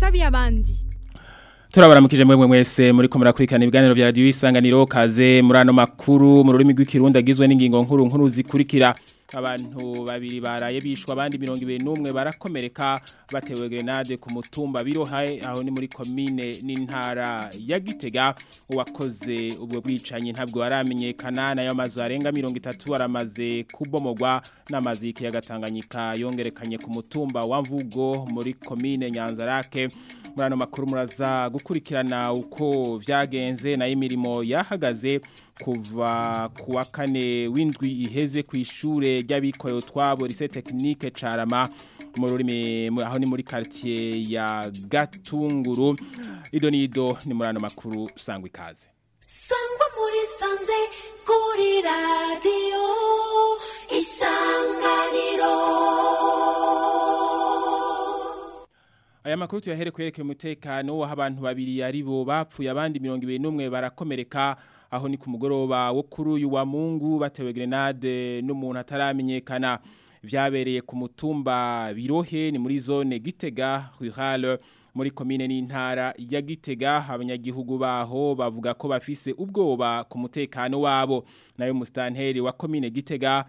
n'akabi abandi Turabaramukije mwemwe mwese muri ko murakurikirana ibiganiro vya radio isanganiro kaze muri ano makuru mu rurimi rw'ikirundi agizwe n'ingingo nkuru nkuru zikurikira abantu babiri baraye bishwa abandi 21 barakomereka batewe grenade ku mutumba birohaye aho ni muri commune n'intara ya Gitega uwakoze ubwo bwicanyi ntabwo aramenyekana nayo mazu arenga 30 aramaze kubomogwa n'amazi y'ikiyagatanganyika yongerekanye ku mutumba wa Mvugo muri commune Nyanzarake muri ano makuru muraza gukurikirana uko vyagenze na imirimo yahagaze kuva kuwa kane w'indwi iheze ku ishure ry'abikorera utwabo lycée technique Carama mu rurimi aho ni muri quartier ya Gatunguru ido nido ni muri ano makuru sangwa ikaze sangwa muri sanze kuri radio isanganiro Aya makuru tuyahere kwerekeye umutekano waho abantu babiri ari bo bapfuye abandi 21 barakomereka aho ni ku mugoroba wo kuri uyu wa Mungu batewe grenade n'umuntu ataramenyekana vyabereye ku mutumba birohe ni muri zone Gitega rurale muri komine n'intara ya Gitega abanyagihugu baho bavuga ko bafise ubwoba ku mutekano wabo nayo mustanteri wa komine Gitega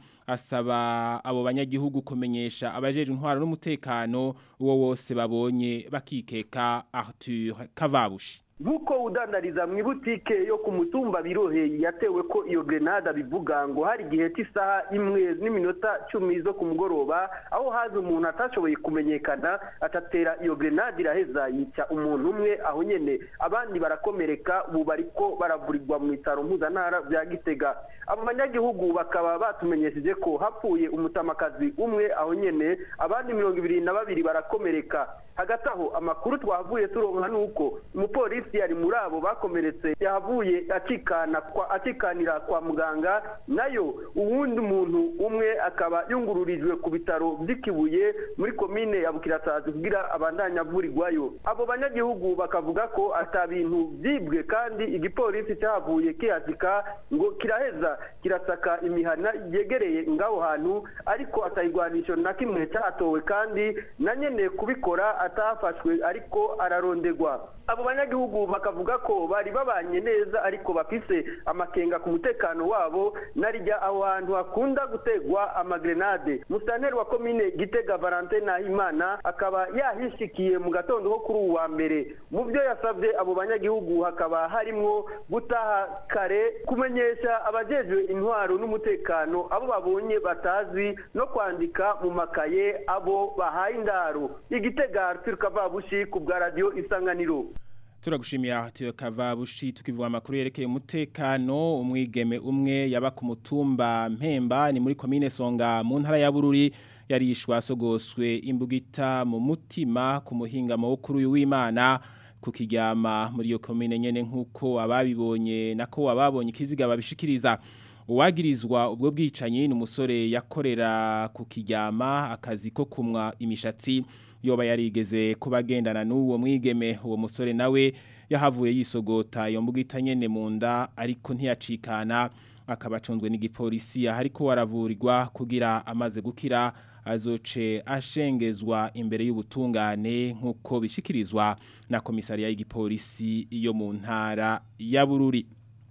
asaba abo banyagihugu kumenyesha abajeje intwaro n'umutekano uwo wose babonye bakikeka Arthur Kavabushi Nkuko udandariza mu ibutike yo ku mutumba birohe yatewe ko iyo grenade bivuga ngo hari igihe cy'isaha imwe n'iminota cumi zo ku mugoroba aho haza umuntu atashoboye kumenyekana atatera iyo grenade iraheza yica umuntu umwe aho nyene abandi barakomereka ubu bariko baravurirwa mu bitaro mpuzantara bya Gitega abo banyagihugu bakaba batumenyesheje ko hapfuye umutamakazi umwe aho nyene abandi mirongo ibiri na babiri barakomereka hagati aho amakuru twavuye turonka nuko umupolisi yari muri abo bakomeretse yahavuye akikana kwa akikanira kwa muganga nayo uwundi muntu umwe akaba yungururijwe ku bitaro by'ikibuye muri komine ya Bukirasazi kugira abandanya avurirwayo abo banyagihugu bakavuga ko ata bintu byibwe kandi igipolisi cyahavuye kihazika ngo kiraheza kirasaka imihana yegereye ngaho hantu ariko atayigwanisho na kimwe cyatowe kandi na nyene kubikora atafashwe ariko ararondegwa abo banyagihugu bakavuga ko bari babanye neza ariko bafise amakenga ku mutekano wabo narijya aho hantu hakunda gutegwa amagrenade musanteri wa komine gitega Valentin Nahimana akaba yahishikiye mu gatondo ko kuri uwa mbere mu byo yasabye abo banyagihugu hakaba harimwo gutaha kare kumenyesha abajejwe intwaro n'umutekano abo babonye batazi no kwandika mu makaye abo bahaye indaro igitega Arthur Kavabushi ku bwa radio isanganiro Turagushimiye Arthur Kavabushi tukivuga amakuru yerekeye umutekano umwigeme umwe yaba ku mutumba Mpemba ni muri commune Songa mu ntara ya Bururi yarishwa sogoswe imbugita mu mutima ku muhinga mukuru w'Imana kukiryama muri iyo commune nyene nkuko ababibonye nako ababonye kiziga babishikiriza uwagirizwa ubwo bwicanyi ni umusore yakorera ku kiryama akazi ko kumwa imishatsi yoba yarigeze kubagendana n'uwo mwigeme uwo musore nawe yahavuye yisogota iyo mbugita nyene mu nda ariko ntiyacikana akaba acunzwe n'igipolisi ariko waravurirwa kugira amaze gukira azoce ashengezwa imbere y'ubutungane nk'uko bishikirizwa na komisariya y'igipolisi yo mu ntara ya Bururi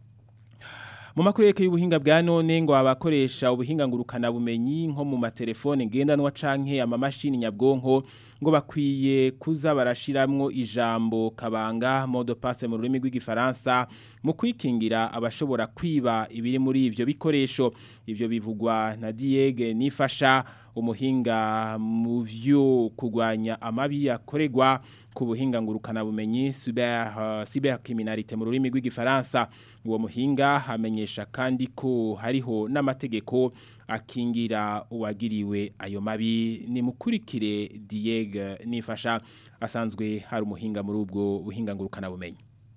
mu makuru yeke y'ubuhinga bwa none ngo abakoresha ubuhinga ngurukana bumenyi nko mu matelefone ngendanwa canke amamashini nyabwonko ngo bakwiye kuza barashiramwo ijambo kabanga mode passe mu rurimi rw'igifaransa mu kwikingira abashobora kwiba ibiri muri ivyo bikoresho ivyo bivugwa na Diege nifasha umuhinga mu vyo kugwanya amabi yakoregwa ku buhinga ngurukana bumenyi cyber uh, cybercriminalité mu rurimi rw'igifaransa uwo muhinga hamenyesha kandi ko hariho n'amategeko akingira uwagiriwe ayo mabi ni mukurikire Diege nifasha asanzwe hari umuhinga muri ubwo buhinga ngurukana bumenyi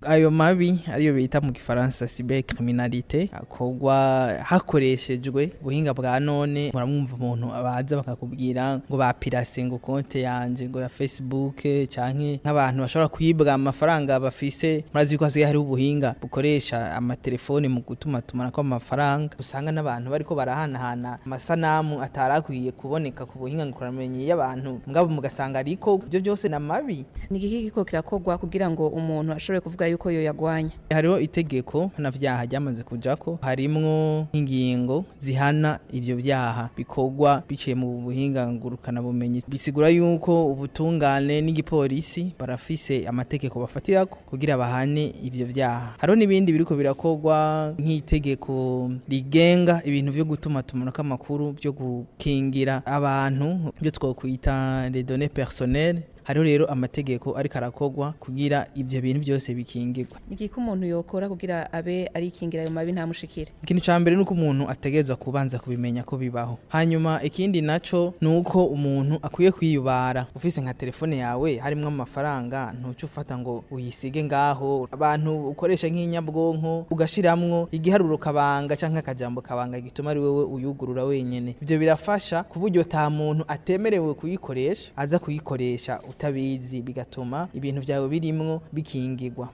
ayo mabi ariyo bita mu gifaransa cybercriminalité akorwa hakoreshejwe ubuhinga bwa none muramwumva umuntu abaza bakakubwira ngo bapirase ngo konte yanje ngo ya Facebook canke nk'abantu bashobora kwibwa amafaranga bafise murazi ko hasigaye hari ubuhinga bukoresha amatelefone mu gutuma tumanako amafaranga usanga n'abantu bariko barahanahana amasanamu atarakwiye kuboneka ku buhinga nguramenyi y'abantu mugabo mugasanga ariko ibyo byose na mabi ni iki kiko kirakorwa kugira ngo umuntu ashobore kuvuga yuko yo yagwanya hariho itegeko na vyaha ryamaze kujako harimwo ingingo zihana ivyo vyaha bikorwa biciye mu buhinga ngurukana bumenyi bisigura yuko ubutungane n'igipolisi barafise amategeko bafatirako kugira bahane ivyo vyaha hariho n'ibindi biriko birakorwa nk'itegeko rigenga ibintu vyo gutuma tumanako amakuru vyo gukingira abantu byo twokwita les données personnelles hariho rero amategeko ariko arakorwa kugira ibyo bintu byose bikingirwa ni iki umuntu yokora kugira abe arikingira ayo mabi ntamushikire ikintu cya mbere ni uko umuntu ategerezwa kubanza kubimenya ko bibaho hanyuma ikindi naco ni uko umuntu akwiye kwiyubara ufise nka telefone yawe harimo amafaranga ntuce ufata ngo uyisige ngaho abantu ukoresha nk'inyabwonko ugashiramwo igiharuro kabanga cyangwa akajambo kabanga gituma ari wowe uyugurura wenyene ibyo birafasha ku buryo ta muntu atemerewe kuyikoresha aza kuyikoresha utabizi bigatuma ibintu byawe birimwo bikingirwa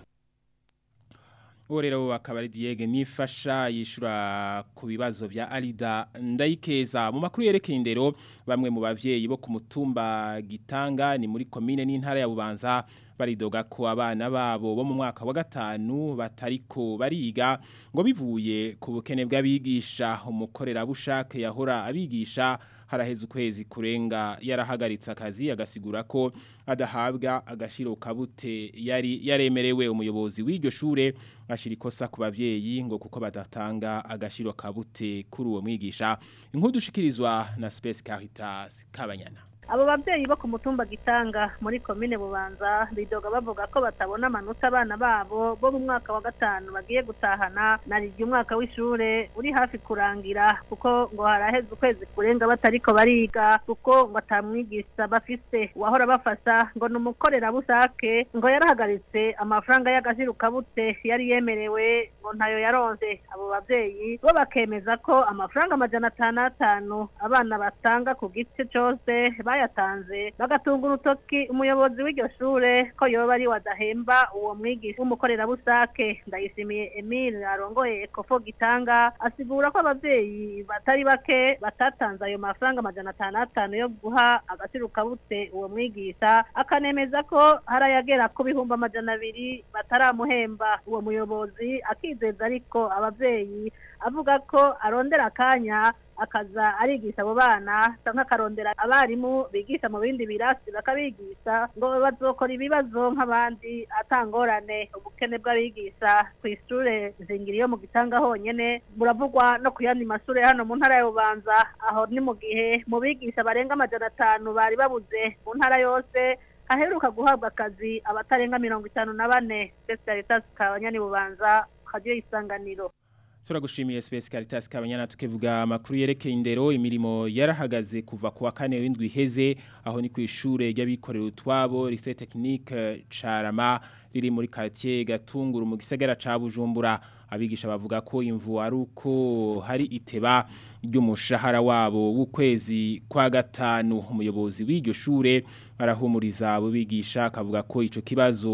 uwo rero akaba ari Diege nifasha yishura ku bibazo bya Alida ndayikeza mu makuru yerekeye indero bamwe mu bavyeyi bo ku mutumba gitanga ni muri commune n'intara ya Bubanza baridoga ko abana babo bo mu mwaka wa gatanu batariko bariga ngo bivuye ku bukene bw'abigisha umukorera bushake yahora abigisha haraheze ukwezi kurenga yarahagaritse akazi agasigura ko adahabwa agashiro kabute yari yaremerewe umuyobozi w'iryo shure ashira ikosa ku bavyeyi ngo kuko badatanga agashiro kabute kuri uwo mwigisha inkuru dushikirizwa na Space Caritas Kabanyana abo babyeyi bo ku mutumba gitanga muri komine bubanza bidoga bavuga ko batabona amanota abana babo bo mu mwaka wa gatanu bagiye gutahana narirya umwaka w'ishure uri hafi kurangira kuko ngo haraheze ukwezi kurenga batariko bariga kuko ngo atamwigisha bafise uwahora bafasha ngo ni umukorerabushake ngo yarahagaritse amafaranga y'agashirukabute yari yemerewe ngo ntayo yaronse abo babyeyi bo bakemeza ko amafaranga amajana atanu atanu abana batanga ku gice cose bayatanze bagatunga urutoki umuyobozi w'iryo shure ko yoba ari wadahemba uwo mwigisha w'umukorerabushake ndayishimiye Emile arongoye ekofo gitanga asigura ko abavyeyi batari bake batatanze ayo mafaranga amajana atanu atanu yo guha agashirukabute uwo mwigisha akanemeza ko hari ayagera ku bihumbi amajana abiri bataramuhemba uwo muyobozi akizeza ariko abavyeyi avuga ko arondera akanya akaza arigisha abo bana cyangwa akarondera abarimu bigisha mu bindi birasi bakabigisha ngo bazokora ibibazo nk'abandi atangorane ubukene bw'abigisha ku ishure zingiri yo mu gitanga honyene buravugwa no ku yandi mashure hano mu ntara ya Bubanza aho ni mu gihe mu bigisha barenga amajana atanu bari babuze mu ntara yose haheruka guhabwa akazi abatarenga mirongo itanu na bane Specialitas Kabanyani Bubanza radio isanganiro Turagushimiye Space Caritas kabanyana tukevuga makuru yerekeye indero imirimo yarahagaze kuva kuwa kane w'indwi iheze aho ni ku ishure ry'abikorera utwabo Lycée Technique Carama riri muri quartier Gatunguru mu gisagara ca Bujumbura abigisha bavuga ko imvu ari uko hari iteba ry'umushahara wabo w'ukwezi kwa gatanu umuyobozi w'iryo shure arahumuriza abo bigisha akavuga ko ico kibazo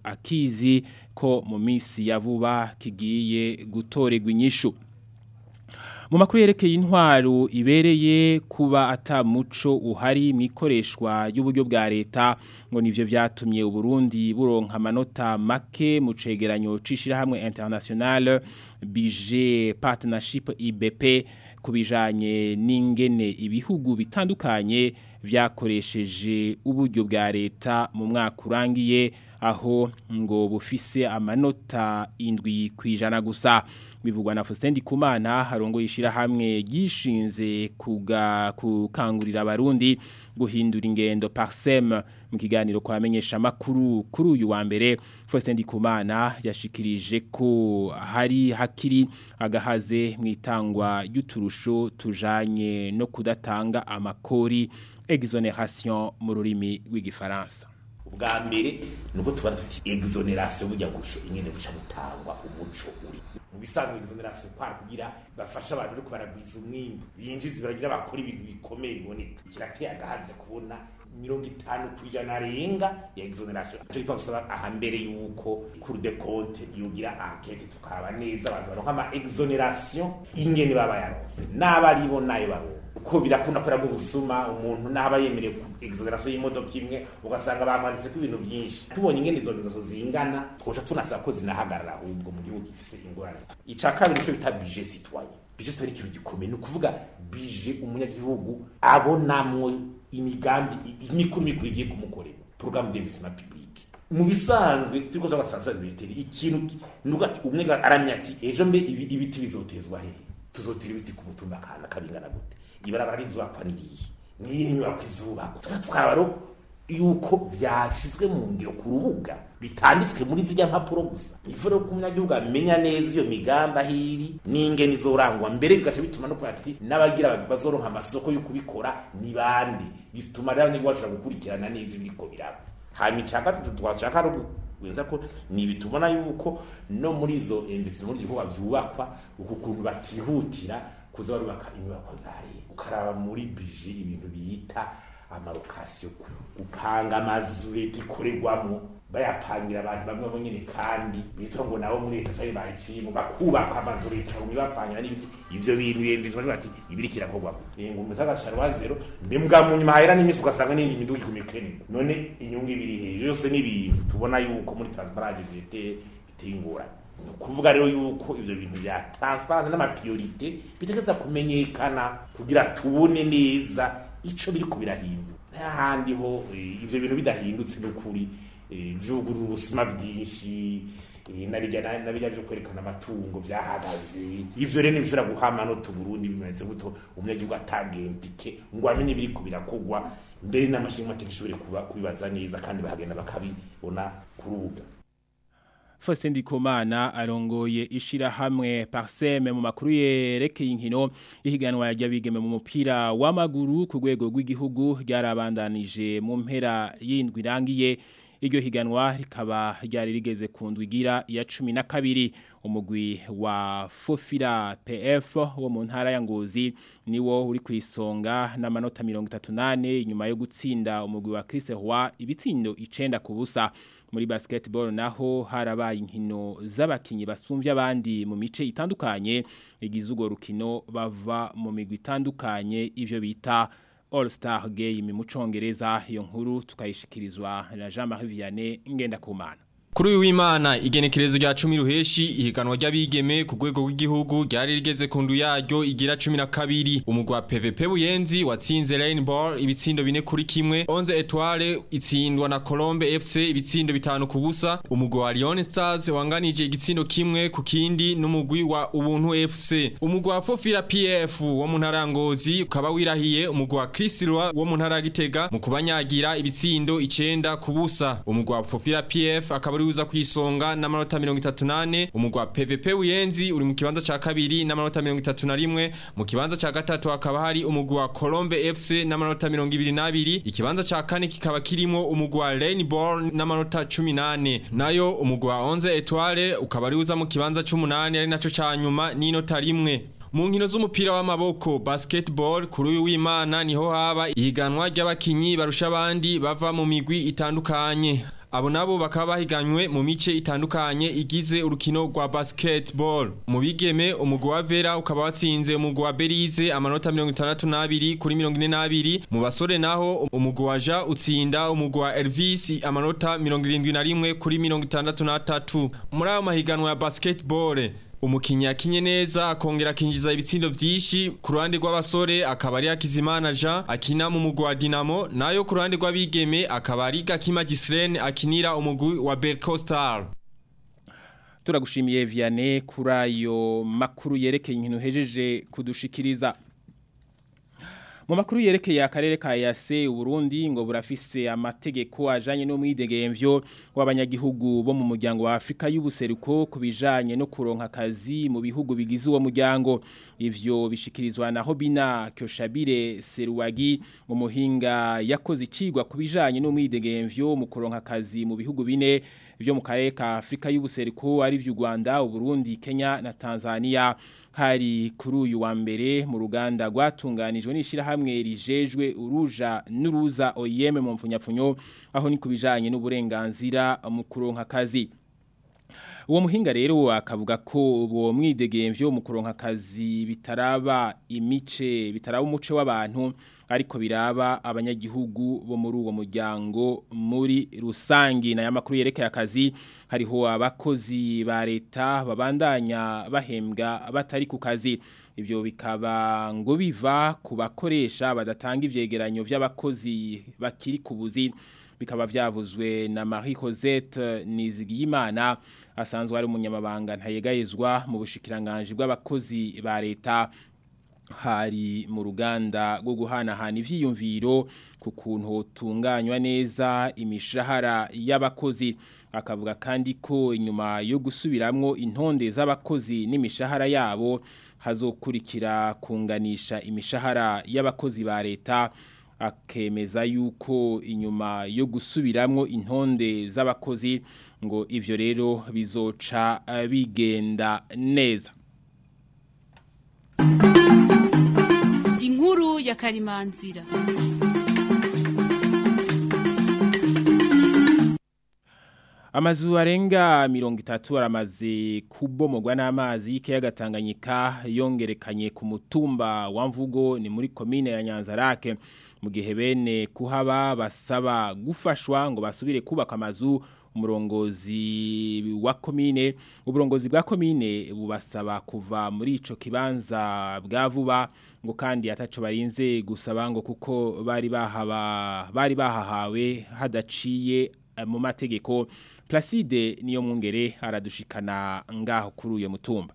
akizi ko mu minsi ya vuba kigiye gutorerwa inyishu mu makuru yerekeye intwaro ibereye kuba atamuco uhari mu ikoreshwa y'uburyo bwa leta ngo nivyo vyatumye uburundi buronka amanota make mu cegeranyo c'ishirahamwe international bije partnership ibp kubijanye n'ingene ibihugu bitandukanye vyakoresheje uburyo bwa leta mu mwaka urangiye aho ngo bufise amanota indwi kwijana gusa bivugwa na Faustin Kumana harongo yishira hamwe gishinze kuga kukangurira abarundi guhindura ingendo parsem mu kiganiro kwamenyesha makuru kuri uyu wa mbere Faustin Kumana yashikirije ko hari hakiri agahaze mu itangwa y'uturusho tujanye no kudatanga amakori exoneration mu rurimi rw'igifaransa ubwa mbere nuko tubara tuti exoneration burya gusho ingene guca gutangwa umuco uri mu bisanzwe exoneration kwara kugira bafasha abantu ariko baragwiza umwimbu binjiza baragira bakora ibintu bikomeye biboneka kirateye agahaze kubona mirongo itanu ku ijana arenga ya exoneration icyo gituma dusaba ahambere yuko cour de compte yogira enquete tukaba neza abantu baronka ama exoneration ingene baba yaronse n'abaribo nayo baronka uko birakunda kubera mu busuma umuntu naba yemerewe ku exoneration y'imodoka imwe ugasanga bamwanditse ko ibintu byinshi tubonye ingene izo ngeso zingana twoca tunasaba ko zinahagarara ahubwo mu gihugu gifise ingorane ica kabiri nicyo bita budget citoyen budget citoyen ikintu gikomeye ni ukuvuga budget umunyagihugu abonamwo imigambi imikuru mikuru igiye kumukorera programme d'investissement public mu bisanzwe turiko tuba transfer militaire ikintu nuko umwe aramya ati ejo mbe ibi- ibiti bizotezwa hehe tuzotera ibiti ku mutumba kana kabingana gute ibarabara rizubakwa nirihe niyihe nyubako izubakwa tuka tukaraba rero yuko vyashizwe mu ngiro ku rubuga bitanditswe muri zijya mpapuro gusa ivo rero ko umunyagihugu amenya neza iyo migambi ahiri n'ingene izorangwa mbere bigaca bituma no kugira ati n'abagira bazoronka amasoko yo kubikora ni bande bituma rero abanyagihugu bashobora gukurikirana neza ibiriko biraba hanyuma icya gatatu twashaka ari wenza ko ni bitubona yuko no muri izo investissement gikorwa vyubakwa uku kuntu batihutira kuza barubaka inyubako za leta ukaraba muri budget ibintu bita amarokasiyo gupanga amazu leta ikorerwamo bayapangira abantu bamwe bo nyine kandi bitwa ngo nabo muri leta cyari bayiciyemo bakubaka amazu leta ngo bapangira n'ibiti ivyo bintu yemvizwa bavuga ati ibiri kirakorwamo ngo umuntu agashara zero mbwa mu nyuma hahera n'iminsi ugasanga n'indi miduga ikumikeni none inyungu ibiri hejuru yose n'ibintu tubona yuko muri transparence biteye biteye ingorane ni ukuvuga rero yuko ivyo bintu bya transparence n'amapriorite bitegeza kumenyekana kugira tubone neza ico biriko birahindura n'ahandi ho eh, ivyo bintu bidahindutse n'ukuri eh, vyugurura ubusuma bwinshi eh, narijya nabijya byo kwerekana amatungo byahagaze ivyo rero nibishobora guhama no tuburundi bimeze guto umunyagihugu atagembike ngo amenye biriko birakogwa mbere n'amashinga mateka ishobore kuba kubibaza neza kandi bahagenda bakabibona ku rubuga Faustin Ndikumana arongoye ishirahamwe Parseme mu makuru yerekeye inkino ihiganwa ry'abigeme mu mupira w'amaguru ku rwego rw'igihugu ryarabandanije mu mpera y'indwi irangiye iryo higanwa rikaba ryari rigeze ku ndwigira ya cumi na kabiri umugwi wa Fofira PF wo mu ntara ya Ngozi niwo uri ku isonga n'amanota 38 inyuma yo gutsinda umugwi wa Chris Roy ibitsindo icenda ku busa muri basketball naho harabaye inkino z'abakinyi basumvye abandi mu mice itandukanye igize ugo rukino bava mu migwi itandukanye ivyo bita All Star Game mu congereza iyo nkuru tukayishikirizwa na Jean-Marie Vianney ngenda kumana Kuri uyu w'Imana igenekerezo rya 10 ruheshi ihiganwa ry'abigeme ku rwego rw'igihugu ryari rigeze ku ndu yaryo igira 12 umugwa PVP Buyenzi watsinze Rainbow ibitsindo bine kuri kimwe 11 Etoile itsindwa na Colombe FC ibitsindo bitanu ku busa umugwa wa Lyon Stars wanganije igitsindo kimwe ku kindi n'umugwi wa Ubuntu FC umugwa wa Fofira PF wo mu ntara ya Ngozi ukaba wirahiye umugwa wa Chris Roy wo mu ntara ya Gitega mu kubanyagira ibitsindo 9 ku busa umugwa wa Fofira PF akaba uza kwisonga n'amanota 38 umugwa PVP Uyenzi uri mu kibanza ca kabiri n'amanota 31 mu kibanza ca gatatu akaba hari umugwa Colombe FC n'amanota 22 ikibanza ca kane kikaba kirimo umugwa Rainbow n'amanota 18 nayo umugwa 11 Etoile ukaba ari uza mu kibanza c'umunani ari naco ca nyuma n'inota rimwe mu nkino z'umupira w'amaboko basketball kuri uyu w'Imana niho haba ihiganwa ry'abakinyi barusha abandi bava mu migwi itandukanye abo nabo bakaba bahiganywe mu mice itandukanye igize urukino rwa basketball mu bigeme umugwi wa Vera ukaba watsinze umugwi wa Berize amanota 62 kuri 42 mu basore naho umugwi wa Ja utsinda umugwi wa Elvis amanota 71 kuri 63 muri ayo mahiganwa ya basketball umukinnyi yakinye neza akongera akinjiza ibitsindo byinshi ku ruhande rw'abasore akaba ari Hakizimana Jean akina mu mugwi wa Dinamo nayo ku ruhande rw'abigeme akaba ari Gakima Gislene akinira umugwi wa Berco Star turagushimiye Vianney kuri ayo makuru yerekeye inkino hejeje kudushikiriza Mu makuru yerekeye akarere ka Yase Uburundi ngo burafise amategeko ajanye no mwidegemvyo w'abanyagihugu bo mu muryango wa Afrika y'ubuseruko kubijanye no kuronka akazi mu bihugu bigize uwo muryango ivyo bishikirizwa na Hobina Kyoshabire Seruwagi umuhinga yakoze icigwa kubijanye no mwidegemvyo mu kuronka akazi mu bihugu bine vyo mu karere ka Afrika y'ubuseruko ari vy'u Rwanda Uburundi Kenya na Tanzania hari kuri uyu wa mbere mu ruganda rwatunganijwe n'ishirahamwe rijejwe uruja n'uruza OIM mu mfunyapfunyo aho ni kubijanye n'uburenganzira mu kuronka akazi uwo muhinga rero akavuga ko uwo mwidegemvyo mu kuronka akazi bitaraba imice bitaraba umuce w'abantu ariko biraba abanyagihugu bo muri uwo muryango muri rusangi na yamakuru yerekeye akazi hariho abakozi ba leta babandanya bahembwa batari ku kazi ibyo bikaba ngo biva ku bakoresha badatanga ivyegeranyo vy'abakozi bakiri ku buzi bikaba byavuzwe na Marie Cosette Nizigiyimana asanzwe ari umunyamabanga ntayegayezwa mu bushikiranganje bw'abakozi ba leta hari mu ruganda rwo guhanahana ivyiyumviro ku kuntu hotunganywa neza imishahara y'abakozi akavuga kandi ko inyuma yo gusubiramwo intonde z'abakozi n'imishahara yabo hazokurikira kunganisha imishahara y'abakozi ba leta akemeza yuko inyuma yo gusubiramwo intonde z'abakozi ngo ivyo rero bizoca bigenda neza inkuru ya karimanzira Amazu arenga mirongo itatu aramaze kubomogwa n'amazi y'ikiyaga Tanganyika yongerekanye ku mutumba wa Mvugo ni muri komine ya Nyanzarake mu gihe bene kuhaba basaba gufashwa ngo basubire kubaka amazu umurongozi wa komine uburongozi bwa komine bubasaba kuva muri ico kibanza bwa vuba ngo kandi ataco barinze gusaba ngo kuko bari bahaba bari bahahawe hadaciye mu mategeko Placide niyo mwungere aradushikana ngaho kuri uyo mutumba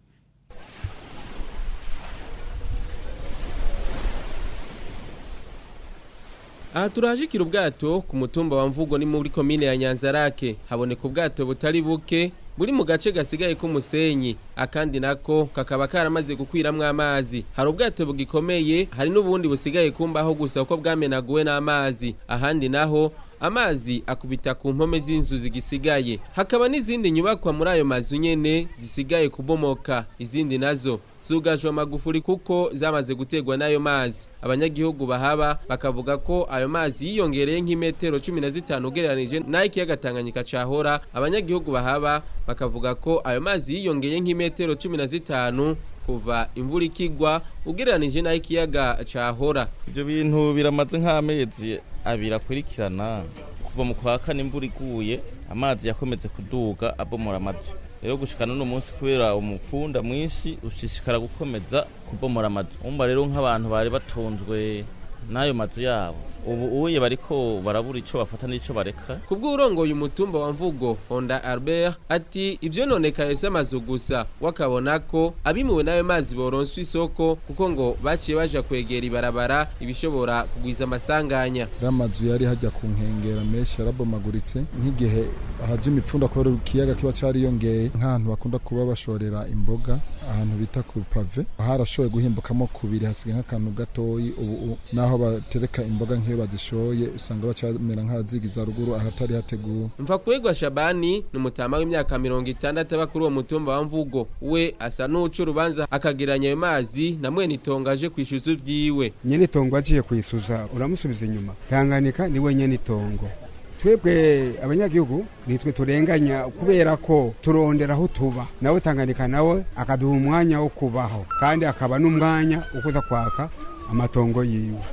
Aha turahashikira ubwato ku mutumba wa mvugo ni muri komine ya Nyanzarake haboneka ubwato butari buke buri mu gace gasigaye k'umusenyi akandi nako kakaba karamaze gukwiramwo amazi hari ubwato bugikomeye hari n'ubundi busigaye kumbaho gusa uko bwamenaguwe n'amazi ahandi naho amazi akubita ku mpome z'inzu zigisigaye hakaba n'izindi nyubakwa muri ayo mazu nyene zisigaye kubomoka izindi nazo zugajwe amagufuri kuko zamaze gutegwa n'ayo mazi abanyagihugu bahaba bakavuga ko ayo mazi yiyongereye nk'imetero cumi na zitanu ugereranije n'ay'ikiyaga Tanganyika cahora abanyagihugu bahaba bakavuga ko ayo mazi yiyongeye nk'imetero cumi na zitanu kuva imvura ikigwa ugereranije n'ay'ikiyaga cahora ibyo bintu biramaze nk'amezi abiri akurikirana kuva mu kwa kane imvura iguye amazi yakomeze kuduga abomora amazu rero gushikana no munsi kubera umufunda mwinshi ushishikara gukomeza kubomora amazu umva rero nk'abantu bari batunzwe n'ayo mazu yabo ubu uye bariko barabura ico bafata n'ico bareka kubw'urongoye umutumba wa mvugo Honda Albert ati ivyo nonekaye s'amazu gusa wakabona ko abimuwe n'ayo mazi boronswa isoko kuko ngo baciye baja kwegera ibarabara ibishobora kugwiza amasanganya amazu yari hajya ku nkengera menshi yarabomaguritse nk'igihe haje imipfunda kubera ikiyaga kiba cariyongeye nk'ahantu bakunda kuba bashorera imboga ahantu bita ku pave harashoboye guhimbukamo kubiri hasigaye nk'akantu gatoyi ubu naho batereka imboga nk'iyo bazishoye usanga bacamera nk'abazigiza ruguru ahatari hateguwe mva kwegwa Shabani ni umutama w'imyaka mirongo itandatu aba kuri uwo mutumba wa mvugo we asa n'uca urubanza akageranya ayo mazi na mwene itongo aje kwishyuza ibyiwe nyene itongo agiye kwisuza uramusubiza inyuma Tanganyika ni we nyene itongo twebwe abanyagihugu nitwe turenganya kubera ko turondera aho tuba nawe Tanganyika nawe akaduha umwanya wo kubaho kandi akaba n'umwanya wo kuza kwaka amatongo yiwe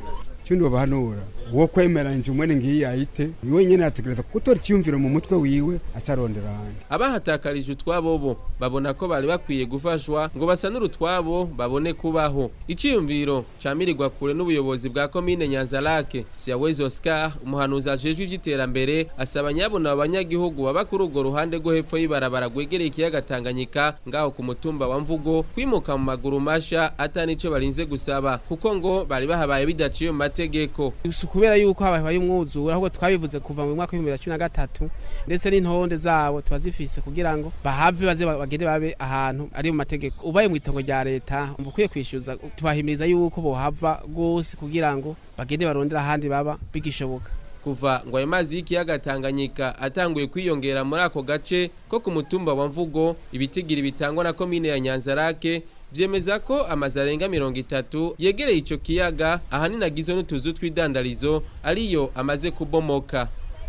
cyo ndobahanura wo kwemera inzu mwene ngiyi yayite iwe nyene ategereza gutora icyumviro mu mutwe wiwe acarondera ahandi abahatakarije utwabo bo babona ko bari bakwiye gufashwa ngo basanure utwabo babone kubaho iciyumviro camirirwa kure n'ubuyobozi bwa komine Nyanzarake Siyawezi Oscar umuhanuzi ajejwe ivy'iterambere asaba nyabona abanyagihugu baba kuri urwo ruhande rwo hepfo y'ibarabara rwegereye ikiyaga Tanganyika ngaho ku mutumba wa Mvugo kwimuka mu maguru masha atanico barinze gusaba kuko ngo bari bahabaye bidaciye mu mategeko si kubera yuko habaye umwuzura ahubwo twabivuze kuva mu mwaka w'ibihumbi bibiri na cumi na gatatu ndetse n'intonde zabo tuba zifise kugira ngo bahave baze bagende babe ahantu ari mu mategeko ubaye mu itongo rya leta uba ukwiye kwishyuza tubahimiriza yuko bohava rwose kugira ngo bagende barondera ahandi baba bigishoboka kuva ngo ayo mazi y'ikiyaga Tanganyika atanguye kwiyongera muri ako gace ko ku mutumba wa Mvugo ibitigiri bitangwa na komine ya Nyanzarake vyemeza ko amazu arenga mirongo itatu yegereye ico kiyaga ahanini agizwe n'utuzu tw'idandarizo ariyo amaze kubomoka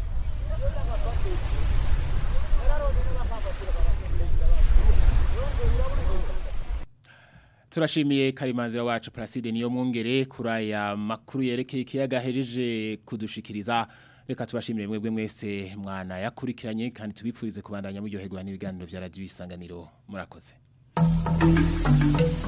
turashimiye karimanzira wacu Placide niyo mwongere kuri aya makuru yerekeye ikiyaga hejeje kudushikiriza reka tubashimire mwebwe mwese mwana yakurikiranye kandi tubipfurize kubandanya muryoherwa n'ibiganiro bya radio isanganiro murakoze